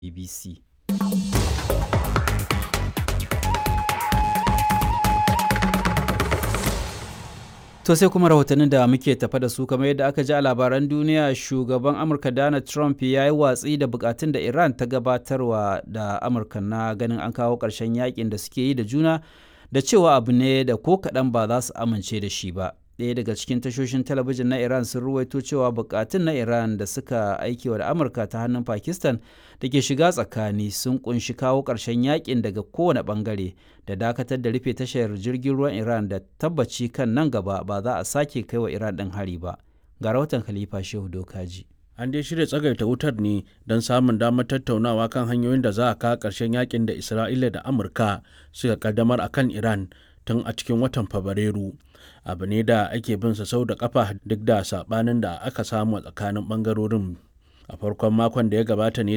BBC. To sai kuma rahotannin da muke tafa da su kamar yadda aka ji a labaran duniya shugaban Amurka Donald Trump ya yi watsi da bukatun da Iran ta gabatarwa da Amurka na ganin an kawo ƙarshen yakin da suke yi da juna da cewa abu ne da ko kaɗan ba za su amince da shi ba. Ɗaya daga cikin tashoshin talabijin na Iran sun ruwaito cewa bukatun na Iran da suka aikewa da Amurka ta hannun Pakistan da ke shiga tsakani sun kunshi kawo ƙarshen yakin daga kowane ɓangare da dakatar da rufe tashar jirgin ruwan Iran da tabbaci kan nan gaba ba za a sake kai wa Iran ɗin hari ba. Ga rahoton Khalifa Shehu Dokaji. An dai shirya tsagaita wutar ne don samun damar tattaunawa kan hanyoyin da za a kawo ƙarshen yakin da Isra'ila da Amurka suka kaddamar a kan Iran tun a cikin watan Fabrairu. Abu ne da ake bin sa sau da kafa duk da saɓanin da aka samu a tsakanin ɓangarorin. A farkon makon da ya gabata ne